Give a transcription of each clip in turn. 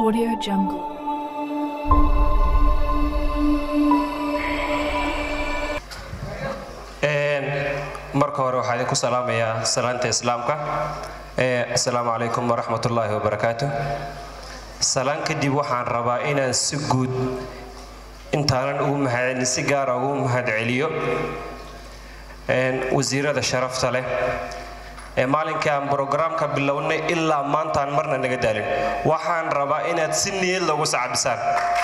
Audio Jungle. marka hore waxaa idinku salaamayaa salaanta islaamka assalaamu calaykum waraxmat ullaahi wabarakaatu salaan kadib waxaan rabaa inaan si guud intaanan ugu mahadcelin si gaara ugu mahadceliyo wasiirada sharafta leh ee maalinkii aan brograamka bilownay ilaa maantaan marna naga daalin waxaan rabaa inaad si niyad loogu sacabisaan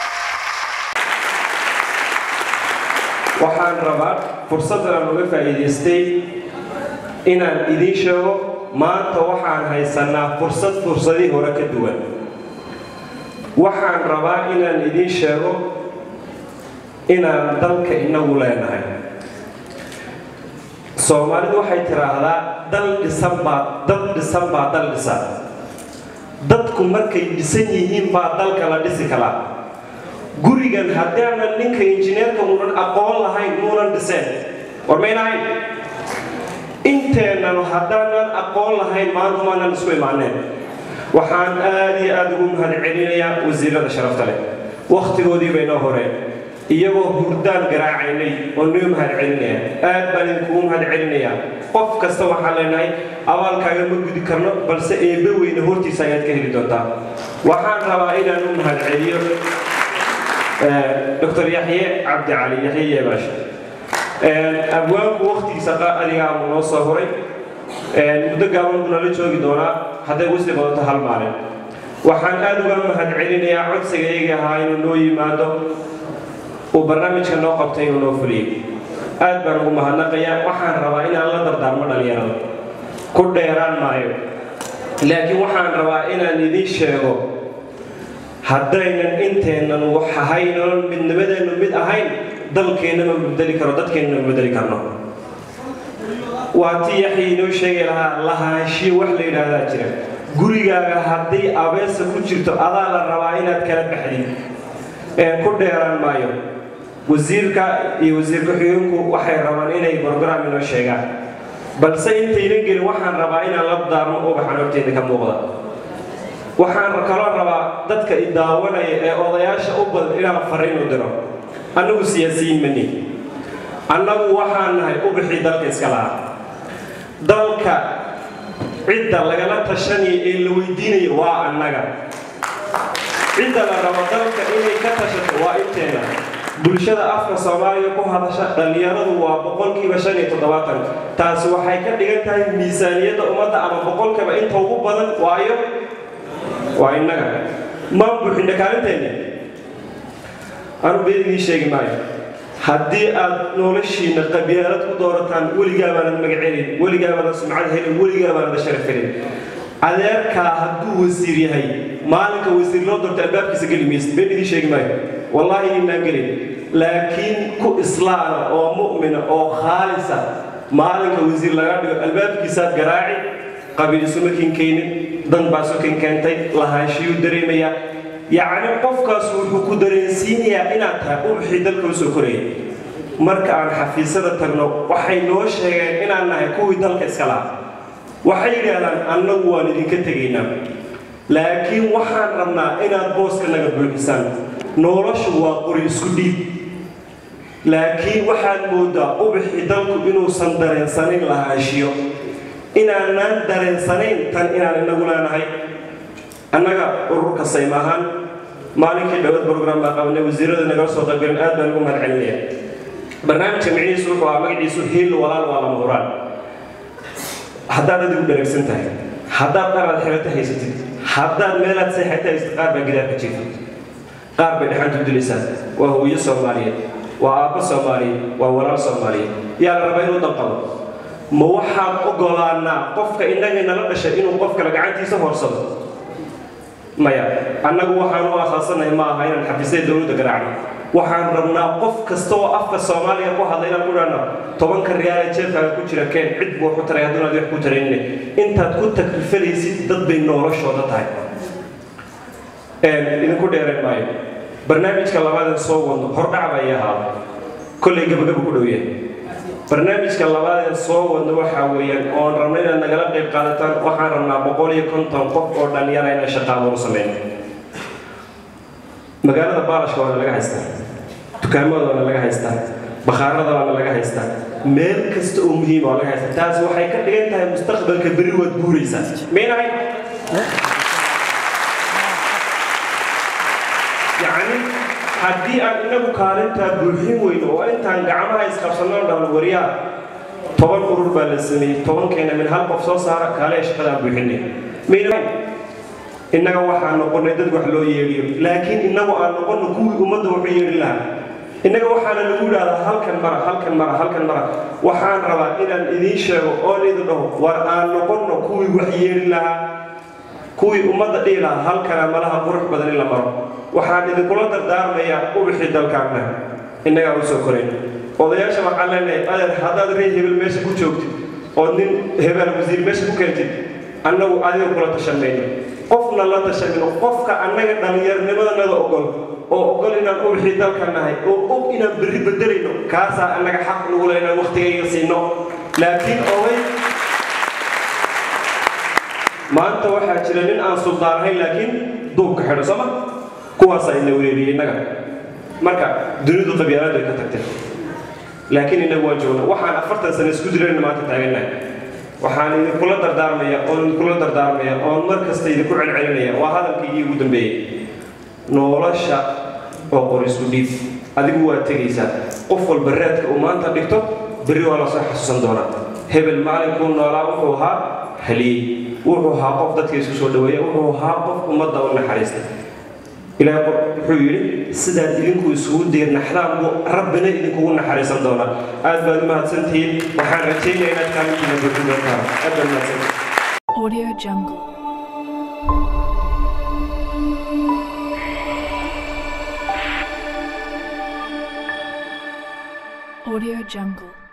waxaan rabaa fursaddan aan uga faa'iidaystay inaan idiin sheego maanta waxaan haysanaa fursad fursadii hore ka duwan waxaan rabaa inaan idiin sheego inaan dalka inagu leenahay soomaalidu waxay tidhaahdaa dal dhisan baa dad dhisan baa dal dhisa dadku markay dhisan yihiin baa dalka la dhisi kalaa gurigan haddaanan ninka injineerka muunan aqoon lahayn muunan dhiseen war maynahayn inteennan haddaanan aqoon lahayn maanta maanan isku imaaneen waxaan aad iyo aad ugu mahadcelinayaa wasiirada sharafta leh wakhtigoodii baynoo horeen iyagoo hurdaan garaacaynay oo noo mahadcelinaya aad baan idinkugu mahadcelinayaa qof kasta waxaan leenahay abaalkaaga ma gudi karno balse eebbe weyne hortiisa ayaad ka heli doontaa waxaan rabaa inaan u mahadceliyo dr yaxye cabdi cali yaxye yeebaash abwaanku wakhtigiisa adigaa noo soo horay muddo gaaban buu nala joogi doonaa hadday wisli badato hal maalin waxaan aad uga mahadcelinayaa codsiga iyagii ahaa inuu noo yimaado uu barnaamijka noo qabtay inuu noo fuliyey aad baan ugu mahadnaqayaa waxaan rabaa inaan la dardaarmo dhallinyarada ku dheeraan maayo laakiin waxaan rabaa inaan idiin sheego haddaynan inteennan wax ahayn oon midnimadeennu mid ahayn dalkeenna ma bedeli karo dadkeenna ma bedeli karno waa tii yaxya inoo sheegi lahaa lahaanshiyo wax la yidhaahdaa jira gurigaaga haddii abeesa ku jirto adaa la rabaa inaad kala baxdid ku dheeraan maayo wasiirka iyo wasiir ku-xigeenku waxay rabaan inay brograam inoo sheegaan balse intaynan gelin waxaan rabaa inaan la daarmo ubaxan horteeda ka muuqda waxaan kaloo rabaa dadka idaawanaya ee odayaasha u badan inaan fariin u diro annagu siyaasiyiin mani annagu waxaan nahay ubixii dalka iska lahaa dalka cidda lagala tashanaya ee la weydiinaya waa annaga cidda la rabo dalka inay ka tashato waa inteena bulshada afka soomaaliya ku hadasha dhallinyaradu waa boqolkiiba shan iyo toddobaatan taasi waxay ka dhigan tahay miisaaniyadda ummadda ama boqolkiiba inta ugu badan waayo waa innaga maan buuxinna kaalinteenna anu been idiin sheegi maayo haddii aad noloshiinna qabyaalad ku doorataan weligaa baanad magacelin weligaa baanad sumcad helin weligaa baanad sharaf helin adeerkaa hadduu wasiir yahay maalinka wasiir loo doorto albaabkiisa geli maysid been idiin sheegi maayo wallaahi inaan gelin laakiin ku islaama oo mu'mina oo khaalisa maalinka wasiir laga dhigo albaabkiisaad garaaci qabiil isuma kinkaynin dan baa sokin keentay lahaanshiyuu dareemayaa yacni qofkaas wuxuu ku dareensiinayaa inaad tahay ubaxii dalka usoo koraya marka aan xafiisyada tagno waxay noo sheegeen inaan nahay kuwii dalka iska laha waxay yidhaahdaan annagu waan idinka tegaynaa laakiin waxaan rabnaa inaad booska naga buuxisaan noloshu waa qori isku dhiib laakiin waxaad moodaa ubaxii dalku inuusan dareensanayn lahaanshiyo inaanaan dareensanayn tan inaan inagu leenahay annaga ururka sayma ahaan maalinkii dhowad brogram baa qabanay wasiirada nagala soo qaybgaleen aad baan ugu mahadcelinaya barnaamijka micnihiisu wuxuu ahaa magaciisu hiil walaal waa lama huraan haddaad adigu dharagsan tahay haddaad dharaad xirato haysatid haddaad meelaad seexata haysatid qaar baa gidaarka jiifa qaar bay dhaxantu dilaysaa waa hooyo soomaaliyeed waa aabbo soomaaliyeed waa walaal soomaaliyeed yaa la rabaa inuu danqabo ma waxaan ogolaanaa qofka innagii nala dhashay inuu qof kale gacantiisa horsado maya annagu waxaan u asaasanahay ma aha inaan xafiisyada dowladda garaacno waxaan rabnaa qof kasta oo afka soomaaliya ku hadla inaan ku dhahno tobanka riyaale jeefkaaga ku jira keen cid buu waxu taray hadduunaad wax ku taraynin intaad ku takrifalaysid dad bay noloshooda tahay idinku dheereen maayo barnaamijka labaadan soo wado hordhac bay ahaa kollay gabagaba ku dhow yahay barnaamijka labaadee soo wadno waxaa weeyaan oon rabno inaad nagala qayb qaadataan waxaan rabnaa boqol iyo konton qof oo dhallinyara inaan shaqaabo u sameyno magaalada baalashka waana laga haystaa dukaamada waana laga haystaa bakhaarada waana laga haystaa meel kasta oo muhiima waa laga haystaa taasi waxay ka dhigan tahay mustaqbalka berri waad guuraysaa maynahay yacni haddii aan inagu kaalintaa buuxin weyno oo intaan gacmaha isqabsanno dhahno waryaa toban urur baa la sameeyey tobankeena min hal qof soo saara kaale shaqadaa buuxinay mayna innaga waxaan noqonnay dad wax loo yeedhiyo laakiin innagu aan noqonno kuwii ummadda wuxuu yeedhi lahaa innaga waxaana lagu yidhahdaa halkan mara halkan mara halkan mara waxaan rabaa inaan idiin sheego oon idin dhaho war aan noqonno kuwii wax yeedhi lahaa kuwii ummadda dhihi lahaa halkana malaha qurux badan in la maro waxaan idinkula dardaarmayaa ubixii dalkaanna innagaa u soo korayn odayaasha waxaan leenahay adeer haddaad ree hebel meesha ku joogtid oo nin hebel wasiir meesha ku keentid annagu adiga kula tashanmayno qofna la tashanino qofka annaga dhallinyarnimadanada ogol oo ogol inaan ubixii dalka nahay oo og inaan berri bedelayno kaasaa annaga xaq nugula inaan waktigayga siino laakiin oday maanta waxaa jira nin aan suldaan ahayn laakiin duubka xidho sooma kuwaasaa ina wereeriyey innaga marka dunidu qabyaalad bay ka tagtay laakiin innagu waan joogna waxaan afartan sano isku dilayna maanta taagannahay waxaan idinkula dardaarmaya oon idinkula dardaarmaya oon mar kasta idinku celcelinaya waa hadalkaygii ugu dambeeyey nolosha oo qor isku dhiib adigu waa tegaysaa qof walba raadka uu maanta dhigto berri waa lasoo xasuusan doonaa hebel maalinkuu noolaa wuxuu ahaa haliyey wuxuu ahaa qof dadka isku soo dhaweeya wuxuu ahaa qof ummadda u naxariista ilaahay wuxuu yidhi sidaad idinku isugu diirnaxdaan buu rabbina idinkugu naxariisan doonaa aad baad u mahadsantihiin waxaan rajaynayaa inaad kaalintiina buuxin doontaan aad baad mahadsantihiin Audio Jungle. Audio Jungle.